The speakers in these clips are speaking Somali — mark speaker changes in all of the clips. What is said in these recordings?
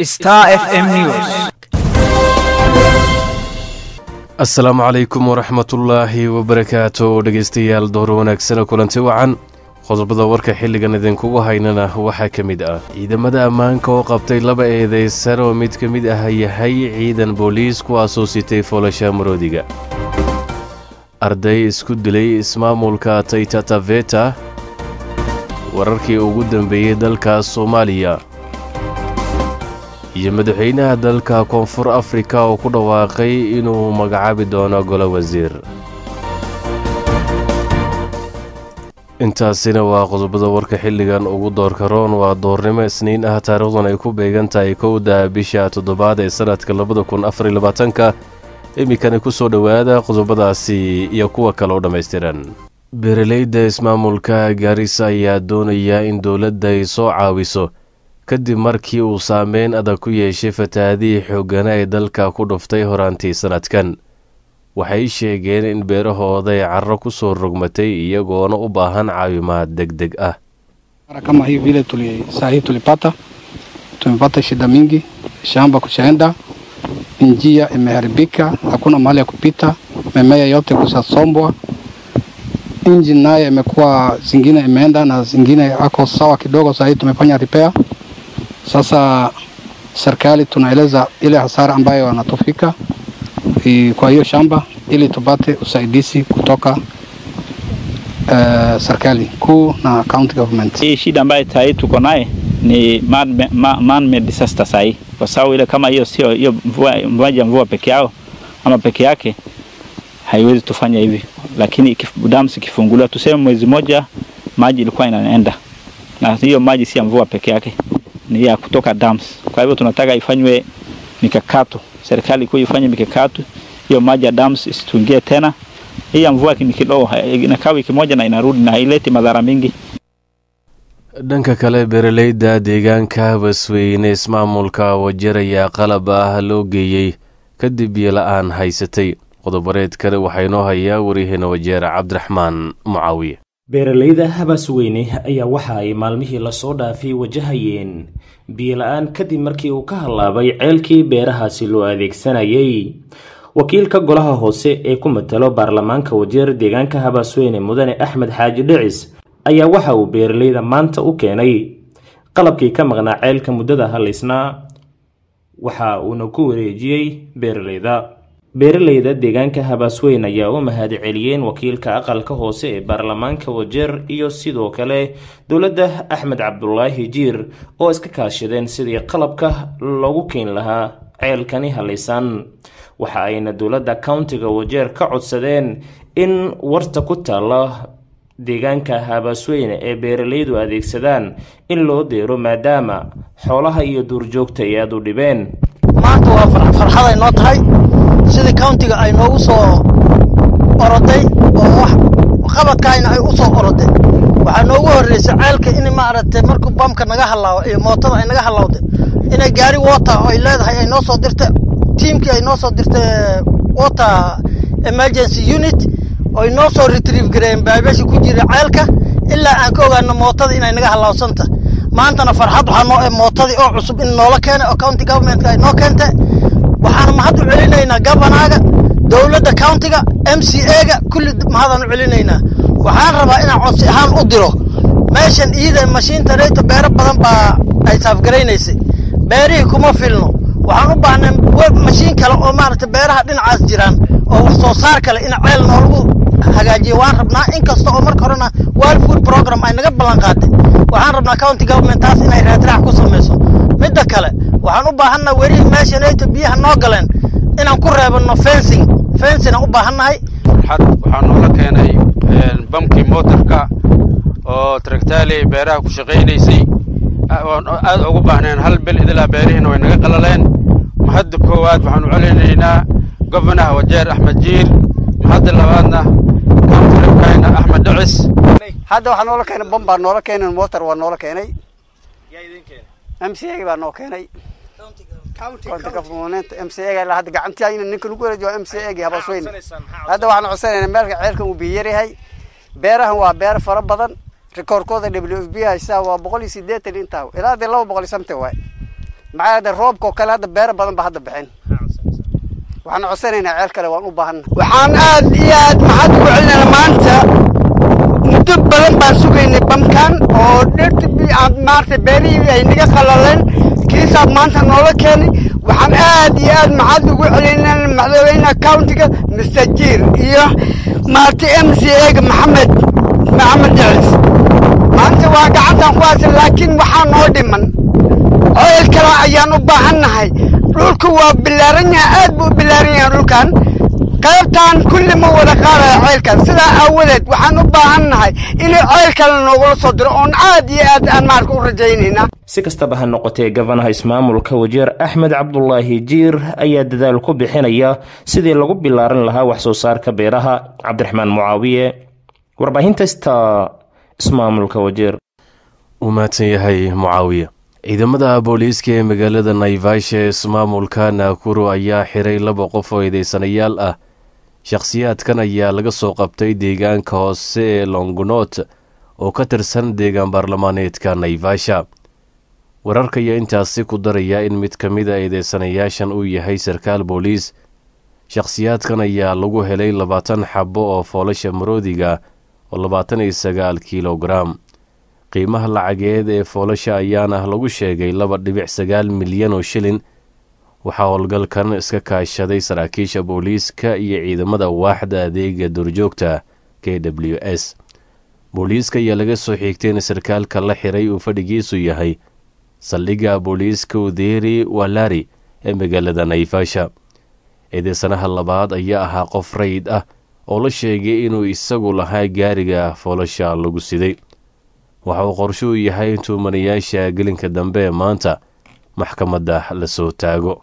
Speaker 1: Star FM News.
Speaker 2: asalaamu calaykum waraxmatullaahi wabarakaatu dhegeystayaal door wanaagsana kulanti wacan qodobada warka xilligan idinkugu haynana waxaa ka mid ah ciidamada ammaanka oo qabtay laba eedeysan oo mid ka mid ah yahay ciidan booliis kuwaasoo sitay foolasha maroodiga arday isku dilay ismaamulka taytataveta wararkii ugu dambeeyey dalka soomaaliya iyo madaxweynaha dalka koonfur afrika oo ku dhawaaqay inuu magacaabi doono golo wasiir intaasina waa qodobada warka xilligan ugu doorka roon waa doornimo isniin ah taariikhdan ay ku beegan tahay kowda bisha toddobaad ee sanadka labada kun afar iyo labaatanka iminkani ku soo dhowaada qodobadaasi iyo kuwa kale oo dhammaystiran beeraleyda ismaamulka gaarisa ayaa doonaya in dowladda ay soo caawiso kadib markii uu saameyn adag ku yeeshay fatahaadihii xooggana ee dalka ku dhuftay horaantii sannadkan waxay sheegeen in beerahooda ay carro ku soo rogmatay iyagoona u baahan caawimaad deg deg ah
Speaker 3: kama hii vile tuli, saa hii tulipata tumepata shida mingi, shamba kushaenda, njia imeharibika, hakuna mahali ya kupita, mimea yote kusasombwa, injini naye imekuwa zingine imeenda na zingine ako sawa kidogo. Saa hii tumefanya repair. Sasa serikali tunaeleza ile hasara ambayo wanatufika i- kwa hiyo shamba ili tupate usaidizi kutoka uh, serikali kuu na county government.
Speaker 4: Hii shida ambayo sahii tuko naye ni man, ma, man made disaster sahii, kwa sababu ile kama hiyo sio hiyo mvua maji ya mvua peke yao ama peke yake haiwezi tufanya hivi, lakini ikif- dams ikifunguliwa, tuseme mwezi moja maji ilikuwa inaenda, na hiyo maji si ya mvua peke yake, ni ya kutoka dams. Kwa hivyo tunataka ifanywe mikakati, serikali kuu ifanye mikakati, hiyo maji ya dams isituingie tena. Hii ya mvua ni kidogo, inakaa wiki moja na inarudi na haileti madhara mingi.
Speaker 2: dhanka kale beeraleyda deegaanka basweyne ismaamulka wajer ayaa qalab ah loo geeyey kadib biyo-la-aan haysatay qodobareedkani waxaa inoo hayaa waryaheena wajeer cabdiraxmaan mucaawiye
Speaker 5: beeralayda habasweyne ayaa waxa ay maalmihii lasoo dhaafay wajahayeen biyo-la-aan kadib markii uu ka hallaabay ceelkii beerahaasi loo adeegsanayay wakiilka golaha hoose ee ku matalo baarlamaanka wajeer deegaanka habasweyne mudane axmed xaaji dhicis ayaa waxa uu beeralayda maanta u keenay qalabkii ka maqnaa ceelka muddada halaysnaa waxa uuna ku wareejiyey beeralayda beeralayda deegaanka habasweyn ayaa u mahadceliyeen wakiilka aqalka hoose ee baarlamaanka wajeer iyo sidoo kale dowladda axmed cabdulaahi jiir oo iska kaashadeen sidii qalabka loogu keeni lahaa ceelkani halaysan waxa ayna dowladda countiga wajeer ka codsadeen in warta ku taalla deegaanka habasweyne ee beeralaydu adeegsadaan in loo deero maadaama xoolaha iyo duurjoogta ay aada u dhibeen
Speaker 6: maanta waa far- farxad ay noo tahay sidii countiga ay noogu soo oroday oo wax qabadkaayna ay u soo oroday waxaa noogu horreysay ceelka in maaragtay markuu bamka naga hallaawo iyo mootada ay naga hallawday inay gaari water oo ay leedahay ay noo soo dirtay tiimkii ay noo soo dirtay water emergency unit oy noo soo retrieve gareeyeen baabeesha ku jira ceelka ilaa aan ka ogaano mootada inay naga hallawsanta maantana farxad waxaa noo mootadii oo cusub in noola keenay oo county governmentka ay noo keentay waxaana mahad u celinaynaa gabanaaga dowladda countiga m c a-ga kulli mahadaan u celinaynaa waxaan rabaa inaan codsi ahaan u diro meeshan iida mashiinta reyta beero badan baa ay saafgaraynaysay beerihii kuma filno waxaan u baahnay we- mashiin kale oo maaragtay beeraha dhinacaas jiraan oo wax soo saar kale in ceel noolagu hagaajiyo waan rabnaa inkasta oo marka horena world food program ay naga ballan qaaday waxaan rabnaa county government taas inay raadraac ku samayso midda kale waxaan u baahannaha werihii meesha neyta biyaha noo galeen inaan ku reebano fencing fencing aan u baahannahay
Speaker 7: farxad waxaa noola keenay een, bamkii mootarka oo traktaali beeraha ku shaqaynaysay a- oon aad ugu baahneen hal bil idilaa beerihiina way naga qalaleen mahadda koowaad waxaan u celinaynaa gofanaha wajeer axmed jiir mahadda labaadna kauntirekayna axmed dhicis
Speaker 8: hadda waxaa noola keenay bam baa noola keenay motor waa noola keenay m c a baa noo keenay county government m c a ilaa hadda gacantii ninka lagu wareejiyo m c a habasweyn hadda waxaan codsanaynaa meelka ceelkan uu biyo yaryahay beerahan waa beer fara badan rikoorkooda w f b haysaa waa boqol iyo sideetan intaa ilaa dee laba boqol iyo samte waay maxaa yeele roobka oo kale hadda beero badan ba hadda bixin waxaan codsanaynaa ceel kale waan u baahanna waxaan aad iyo aad maxaad ugu celinayna maanta muddo badan baan sugaynay bamkan oo dhirta maaragtay beerihii ay naga qalaleen kiisaa maanta noola keenay waxaan aad iyo aad maxaad ugu celinayna madaxweynaha countiga mr jiir iyo maaragtay m c ega maxamed maxamed decis maanta waa gacantaan ku haysan laakiin waxaa noo dhiman ceel kale ayaan u baahannahay dhulku waa bilaaran yahay aad buu u bilaaran yahay dhulkan qaybtaan kulli ma wada qaadaya ceelkan sidaa aawadeed waxaan u baahannahay inuu ceel kale noogula soo diro oon aad iyo aad aan maarka u rajaynayna
Speaker 5: si kastaba ha noqotee gabanaha ismaamulka wajeer axmed cabdulaahi jiir ayaa dadaal ku bixinaya sidii lagu bilaaran lahaa wax soo saarka beeraha cabdiraxmaan mucaawiye warbaahinta sta ismaamulka wajeer
Speaker 2: uu mahadsan yahay mucaawiye ciidamada booliiska ee magaalada naivasha ee ismaamulka naakuru ayaa xiray laba qof oo eedeysanayaal ah shakhsiyaadkan ayaa laga soo qabtay deegaanka hoose ee longonot oo ka tirsan deegaan baarlamaaneedka naivasha wararka ayaa intaasi ku daraya in mid ka mid a eedeysanayaashan uu yahay sarkaal booliis shakhsiyaadkan ayaa lagu helay labaatan xabo oo foolasha maroodiga oo labaatan iyo sagaal kilogaram qiimaha lacageed ee foolasha ayaana lagu sheegay laba dhibic sagaal milyan oo shilin waxaa howlgalkan iska kaashaday saraakiisha booliiska iyo ciidamada waaxda adeega duurjoogta k w s booliiska ayaa laga soo xigtay in sarkaalka la xiray uu fadhigiisu yahay saldhigga booliiska uderi walari ee magaalada naivasha eedeysanaha labaad ayaa ahaa qof rayid ah oo la sheegay inuu isagu lahaa gaariga foolasha lagu siday waxa uu qorsho u yahay in tuumanayaasha gelinka dambe ee maanta maxkamadda lasoo taago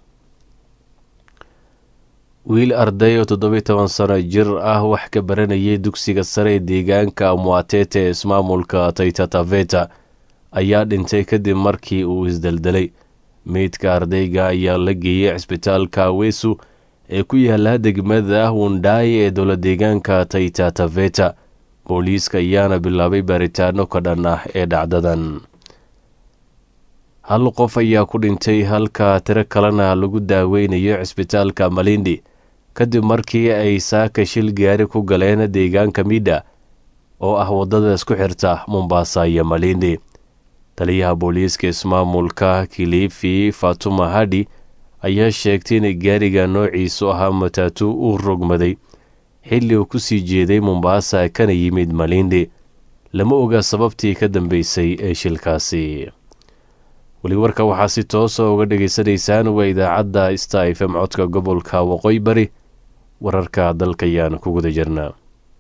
Speaker 2: wiil arday oo toddobiy toban sano jir ah wax ka baranayay dugsiga sare ee deegaanka muatete ee ismaamulka taytataveta ayaa dhintay kadib markii uu isdeldelay meydka ardayga ayaa la geeyey cisbitaalka wesu ee ku yaala degmada wundai ee dowla deegaanka taytataveta booliiska ayaana bilaabay baaritaano ka dhan ah ee dhacdadan hal qof ayaa ku dhintay halka tiro kalena lagu daaweynayo cisbitaalka malindi kadib markii ay saaka shil gaari ku galeen deegaanka midha oo ah waddada isku xirta mombasa iyo malindi taliyaha booliiska ismaamulka kilifi fatuma hadhi ayaa sheegtay in gaariga noociisu ahaa matatu uu rogmaday xilli uu ku sii jeeday mombasa kana yimid malindi lama oga sababtii ka dambeysay ee shilkaasi weli warka waxaa si toosa uga dhagaysanaysaan waa idaacadda sta f m codka gobolka waqooyi bari wararka dalka ayaan ku guda jirnaa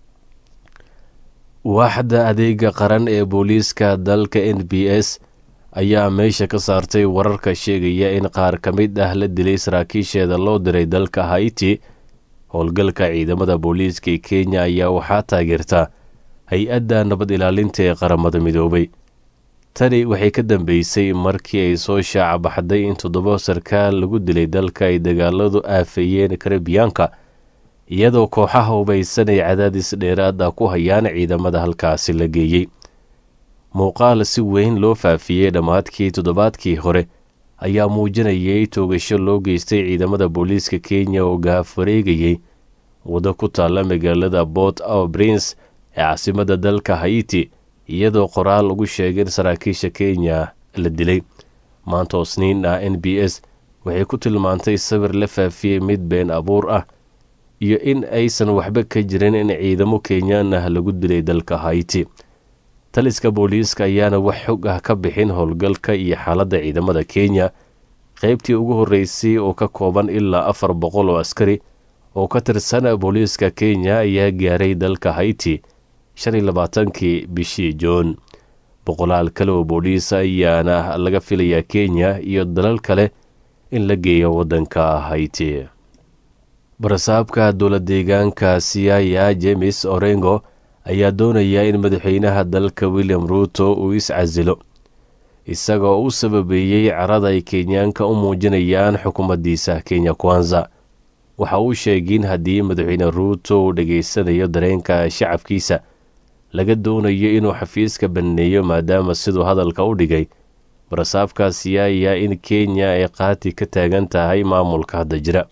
Speaker 2: waaxda adeega qaran ee booliiska dalka n b s ayaa meesha ka saartay wararka sheegaya in qaar ka mid ah la dilay saraakiisheeda loo diray dalka haiti howlgalka ciidamada booliiska ee kenya ayaa waxaa taageerta hay-adda nabad ilaalinta ee qaramada midoobay tani waxay ka dambeysay markii ay soo shaaca baxday in toddoba sarkaal lagu dilay dalka ay dagaaladu aafeeyeen karibiyaanka iyadoo kooxaha hubaysan ay cadaadis dheeraada ku hayaan ciidamada halkaasi la geeyey muuqaal si weyn loo faafiyey dhammaadkii toddobaadkii hore ayaa muujinayay toogasho loo geystay ciidamada booliiska kenya oo gaafareegayay waddo ku taalla magaalada port au prince ee caasimada dalka haiti iyadoo qoraal lagu sheegay in saraakiisha kenya la dilay maanta oo sniin ah n b s waxay ku tilmaantay sawir la faafiyey mid been abuur ah iyo in aysan waxba ka jirin in ciidamo kenyaan ah lagu dilay dalka haiti taliska booliiska ayaana wax xog ah ka bixin howlgalka iyo xaaladda ciidamada kenya qaybtii ugu horreysay oo ka kooban ilaa afar boqol oo askari oo ka tirsan booliiska kenya ayaa gaaray dalka haiti shan iyo labaatankii bishii joon boqolaal kale oo booliis ayaana laga filayaa kenya iyo dalal kale in la geeyo waddanka haiti barasaabka dowla deegaanka siaya jemes orengo ayaa doonaya in madaxweynaha dalka william ruuto uu is-casilo isagoo u sababeeyey carada ay kenyaanka u muujinayaan xukuumaddiisa kenya kwanza waxa uu sheegay in haddii madaxweyne ruuto uu dhegaysanayo dareenka shacabkiisa laga doonayo inuu xafiiska banneeyo maadaama siduu hadalka u dhigay barasaabkaasi ayaa in kenya ay qaati ka taagan tahay maamulka hadda jira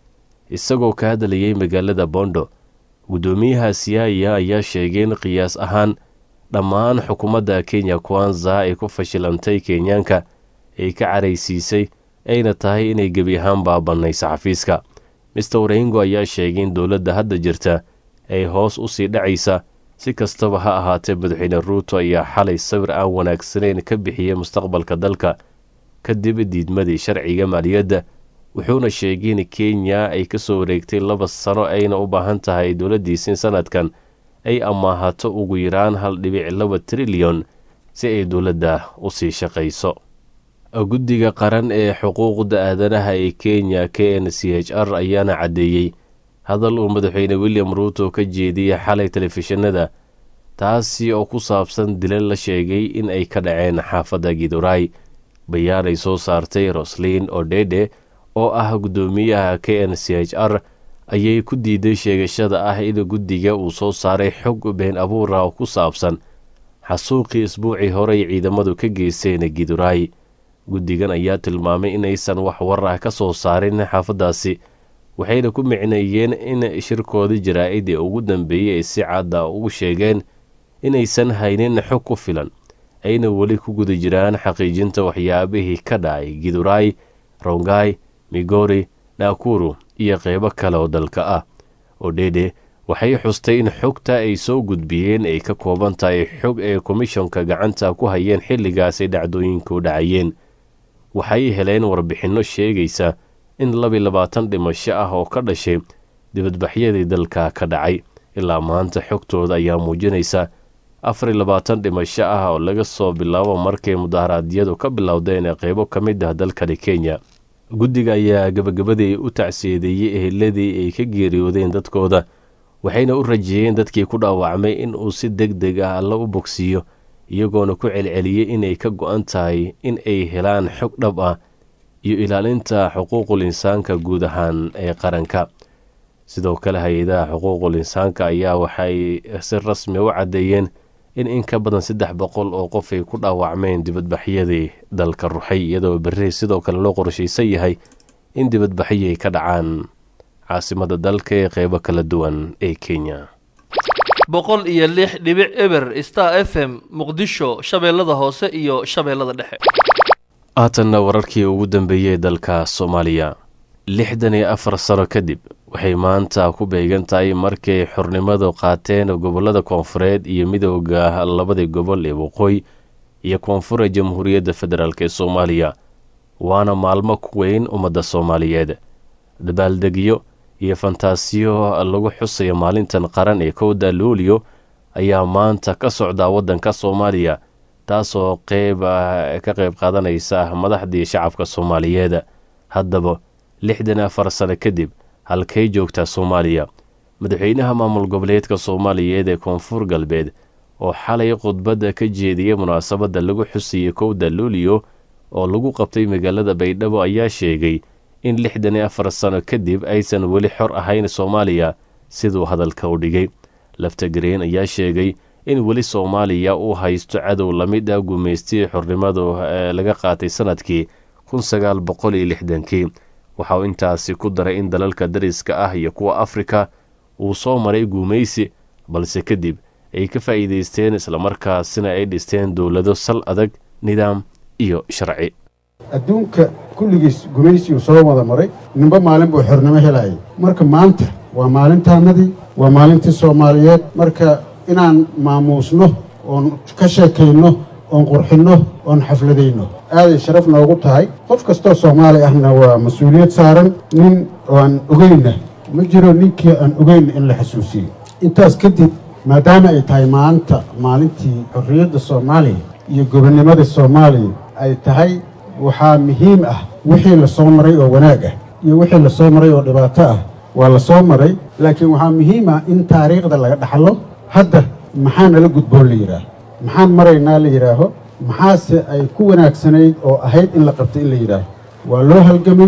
Speaker 2: isagoo ka hadlayay magaalada bondo guddoomiyaha siyaaya ayaa sheegay in qiyaas ahaan dhammaan xukuumadda kenya kwanza ay ku fashilantay kenyaanka ay ka caraysiisay ayna tahay inay gebi ahaan baabannayso xafiiska mister warengo ayaa sheegay in dowladda hadda jirta ay hoos u sii dhacaysa si kastaba ha ahaatee madaxweyne ruuto ayaa xalay sawir aan wanaagsanayn ka bixiyey mustaqbalka dalka kadib diidmadii sharciga maaliyadda wuxuuna sheegay in kenya ay ka soo wareegtay laba sano ayna u baahan tahay dowladdiisa in sanadkan ay amaahato ugu yaraan hal dhibic laba trilyon si ay dowladda u sii shaqayso guddiga qaran ee xuquuqda aadanaha ee kenya k n c h r ayaana caddeeyey hadal uu madaxweyne william ruuto ka jeediyey xalay telefishinada taasi oo ku saabsan dilal la sheegay in ay ka dhaceen xaafadda gidoray bayaan ay soo saartay roslin odede oo ah guddoomiyaha k n c h r ayay ku diiday sheegashada ah in guddiga uu soo saaray xog been abuura oo ku saabsan xasuuqii isbuucii horey ciidamadu ka geysteen gidoray guddigan ayaa tilmaamay inaysan wax war ah ka soo saarin xaafaddaasi waxayna ku micneeyeen in shirkoodii jaraa-id ee ugu dambeeyey ay si cadda ugu sheegeen inaysan haynin xog ku filan ayna weli ku guda jiraan xaqiijinta waxyaabihii ka dhacay giduray rongai migori dhaakuru iyo qeybo kale oo dalka ah odhede waxay xustay in xogta ay soo gudbiyeen ay ka kooban tahay xog ay komishonka gacanta ku hayeen xilligaasay dhacdooyinka u dhacayeen waxay heleen warbixinno sheegaysa in labi labaatan dhimasho ah oo ka dhashay dibadbaxyadii dalka ka dhacay ilaa maanta xogtooda ayaa muujinaysa afar labaatan dhimasho ah oo laga soo bilaabo markay mudaharaadyadu ka bilowdeen ee qeybo ka mid ah dalkani kenya guddiga ayaa gabagabadii u tacsiyadeeyey eheladii ay ka geeriyoodeen dadkooda waxayna u rajeeyeen dadkii ku dhaawacmay in uu si deg deg ah alla u bogsiiyo iyagoona ku celceliyey inay ka go-an tahay in ay helaan xog dhab ah iyo ilaalinta xuquuqul insaanka guud ahaan ee qaranka sidoo kale hay-adaha xuquuqul insaanka ayaa waxay si rasmi u caddeeyeen in in ka badan saddex boqol oo qof ay ku dhaawacmeen dibadbaxyadii dalka ruxay iyadoo berri sidoo kale loo qorshaysan yahay in dibadbaxyo ay ka dhacaan caasimada dalka ee qeybo kala duwan ee kenya
Speaker 1: boqol iyo lix dhibic eber star f m muqdisho shabeellada hoose iyo shabeellada dhexe
Speaker 2: haatanna wararkii ugu dambeeyey dalka soomaaliya lixdan iyo afar sano kadib waxay maanta ku beegan tahay markay xornimadu qaateen gobollada koonfureed iyo midooda labadii gobol ee waqooyi iyo koonfura jamhuuriyadda federaalk ee soomaaliya waana maalmo ku weyn ummadda soomaaliyeed dabaaldegyo iyo fantaasiyo lagu xusayo maalintan qaran ee kowda luuliyo ayaa maanta ka socdaa waddanka soomaaliya taasoo qeyb ka qeyb qaadanaysa madaxdii shacabka soomaaliyeed haddaba lixdan afar sano kadib halkay joogtaa soomaaliya madaxweynaha maamul goboleedka soomaaliyeed ee koonfur galbeed oo xalay khudbadda ka jeediyey munaasabadda lagu xusayey kowda luuliyo oo lagu qabtay magaalada baydhabo ayaa sheegay in lixdan iyo afar sano kadib aysan weli xor ahayn soomaaliya siduu hadalka u dhigay laftagareen ayaa sheegay in weli soomaaliya uu haysto cadow la mid ah gumaystii xornimadu laga qaatay sanadkii kun sagaal boqol iyo lixdankii waxa uu intaasi ku daray in dalalka dariska ah iyo kuwa afrika uu soo maray guumaysi balse kadib ay ka faa'iidaysteen islamarkaasina ay dhisteen dowlado sal adag nidaam iyo sharci
Speaker 9: adduunka kulligiis gumaysiuu soo wada maray ninba maalin buu xornimo helayay marka maanta waa maalintaannadii waa maalintii soomaaliyeed marka inaan maamuusno oon ka sheekayno oon qurxinno oon xafladayno aaday sharaf noogu tahay qof kastoo soomaali ahna waa mas-uuliyad saaran nin aan ogeynna ma jiro ninkii aan ogeyn in la xasuusiyo intaas kadib maadaama ay tahay maanta maalintii xorriyadda soomaaliya iyo gobonnimada soomaaliya ay tahay waxaa muhiim ah wixii la soo maray oo wanaag ah iyo wixii la soo maray oo dhibaato ah waa la soo maray laakiin waxaa muhiim ah in taariikhda laga dhaxlo hadda maxaa nala gudboon la yidhaaho maxaan maraynaa la yidhaaho maxaase ay ku wanaagsanayd oo ahayd in la qabto in la yidhaaho waa loo halgamay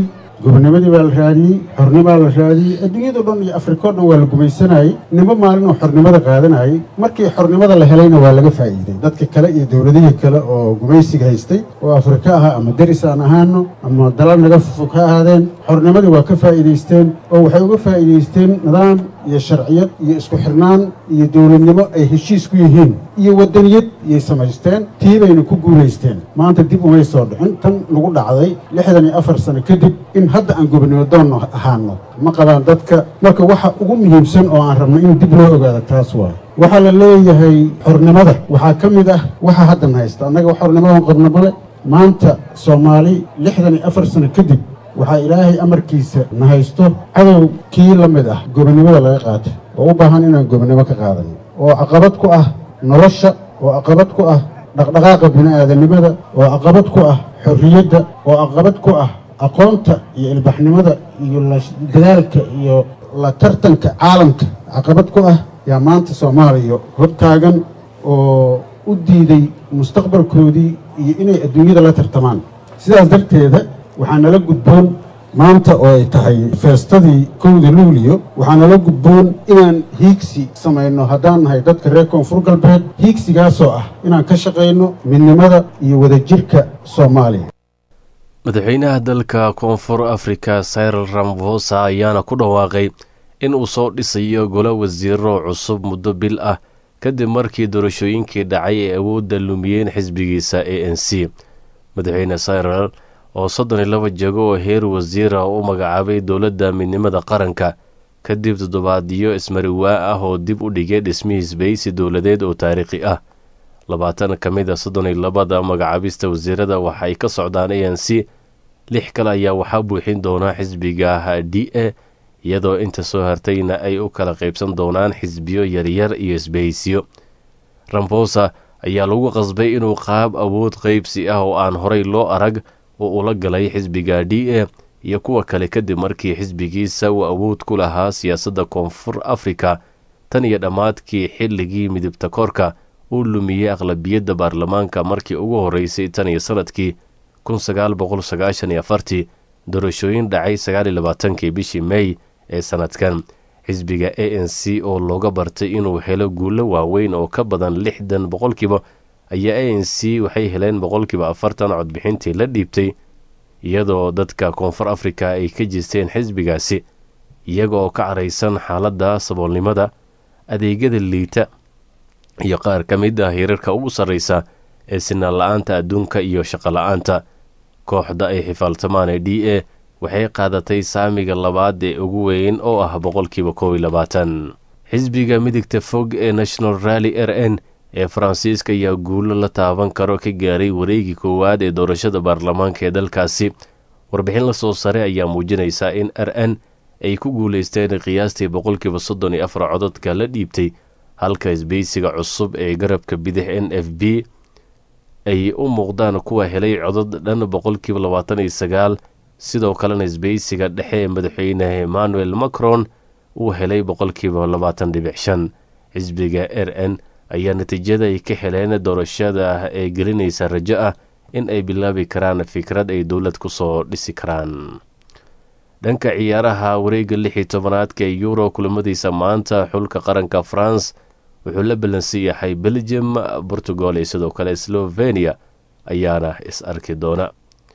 Speaker 9: gobonimadii baa la raadiyey xornimaa la raadiyey adduunyado dhan iyo afrika o dhan waa la gumaysanayey nimba maalin oo xornimada qaadanayay markii xornimada la helayna waa laga faa'iiday dadka kale iyo dowladihii kale oo gumaysiga haystay oo afrika ahaa ama deris aan ahaano ama dalal naga fufog ha ahaadeen xornimadii waa ka faa'iidaysteen oo waxay uga faa'iidaysteen nidaam iyo sharciyad iyo isku xirnaan iyo dowladnimo ay heshiis ku yihiin iyo waddaniyad iyay samaysteen tii bayna ku guulaysteen maanta dib umay soo dhicin tan lagu dhacday lixdan iyo afar sano kadib in hadda aan gobonimo doonno ahaano ma qabaan dadka marka waxa ugu muhiimsan oo aan rabno in dib loo ogaado taas waayo waxaa la leeyahay xornimada waxaa ka mid ah waxa haddan haysta annaga xornimadan qabna male maanta soomaali lixdan iyo afar sano kadib waxaa ilaahay amarkiisa na haysto cadow kii la mid ah gobonnimada laga qaatay oo u baahan inaan gobonnimo ka qaadano oo caqabad ku ah nolosha oo caqabad ku ah dhaqdhaqaaqa bini'aadanimada oo caqabad ku ah xorriyadda oo caqabad ku ah aqoonta iyo ilbaxnimada iyo la dadaalka iyo la tartanka caalamka caqabad ku ah yaa maanta soomaaliya hortaagan oo u diiday mustaqbalkoodii iyo inay adduunyada la tartamaan sidaas darteeda waxaa nala gudboon maanta oo ay tahay feestadii kowda luuliyo waxaa nala gudboon inaan hiigsi samayno haddaan nahay dadka reer koonfur galbeed hiigsigaasoo ah inaan ka shaqayno midnimada iyo wadajirka soomaaliya
Speaker 2: madaxweynaha dalka koonfur afrika cyril ramvosa ayaana ku dhawaaqay in uu soo dhisayo golo wasiiro cusub muddo bil ah kadib markii doorashooyinkii dhacay ee awoodda lumiyeen xisbigiisa a n c madaxweyne cyril oo soddon iyo laba jego oo heer wasiira u magacaabay dowladda midnimada qaranka kadib toddobaadyo ismariwaa ah oo dib u dhigay dhismihiis baysi dowladeed oo taariikhi ah labaatan ka mid a soddon iyo labada magacaabista wasiirada waxay ka socdaan a n c lix kale ayaa waxaa buuxin doonaa xisbiga d a iyadoo inta soo hartayna ay u kala qaybsan doonaan xisbiyo yaryar iyo isbahaysiyo ramfosa ayaa lagu qasbay inuu qaab awood qaybsi ah oo aan horay loo arag oo ula galay xisbiga d a iyo kuwa kale kadib markii xisbigiisa uu awood ku lahaa siyaasadda koonfur afrika tan iyo dhammaadkii xilligii midibta koorka uu lumiyey aqlabiyadda baarlamaanka markii ugu horreysay tan iyo sanadkii kun sagaal boqol sagaashan iyo afartii doorashooyin dhacay sagaal iyo labaatankii bishii mey ee sanadkan xisbiga a n c oo looga bartay inuu helo guulo waaweyn oo ka badan lixdan boqolkiiba ayaa a n c waxay heleen boqolkiiba afartan codbixintii la dhiibtay iyadoo dadka koonfur afrika ay ka jeesteen xisbigaasi iyaga oo ka caraysan xaaladda saboolnimada adeegyada liita iyo qaar ka mid ah hirarka ugu sarreysa ee sinaan la-aanta adduunka iyo shaqo la-aanta kooxda ay xifaaltamaan ee d a waxay qaadatay saamiga labaad ee ugu weyn oo ah boqolkiiba kow iyo labaatan xisbiga midigta fog ee national rally r n ee faransiiska ayaa guulo la taaban karo ka gaaray wareegii koowaad ee doorashada baarlamaanka ee dalkaasi warbixin la soo sare ayaa muujinaysaa in r n ay ku guuleysteen qiyaastii boqolkiiba soddon iyo afar cododka la dhiibtay halka isbeysiga cusub ee garabka bidix n f b ay u muuqdaan kuwa helay codod dhan boqolkiiba labaatan iyo sagaal sidoo kalena isbeysiga dhexe ee madaxweyne emmanuel macron uu helay boqolkiiba labaatan dhibic shan xisbiga r n ayaa natiijada ay ka heleen doorashada ee gelinaysa rajo ah in ay bilaabi karaan fikrad ay dowlad kusoo dhisi karaan dhanka ciyaaraha wareegga lix iyo tobanaadka ee euro kulamadiisa maanta xulka qaranka france wuxuu la ballansan yahay belgium portugal iyo sidoo kale slovenia ayaana is arki doona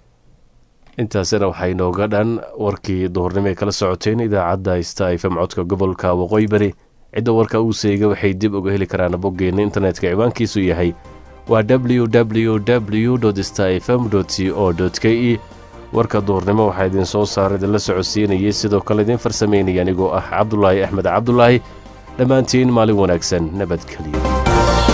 Speaker 2: intaasina waxaa inooga dhan warkii duhurnimo ay kala socoteen idaacadda sta fm codka gobolka waqooyi bari cidda warka uu seega waxay dib uga heli karaan boggeena internetka ciwaankiisu yahay waa w w w sta fm c o k e warka duhurnimo waxaa idin soo saara idinla socodsiinayay sidoo kale idiin farsameynaya anigoo ah cabdulaahi axmed cabdulaahi dhammaantiin maalin wanaagsan nabadgelyo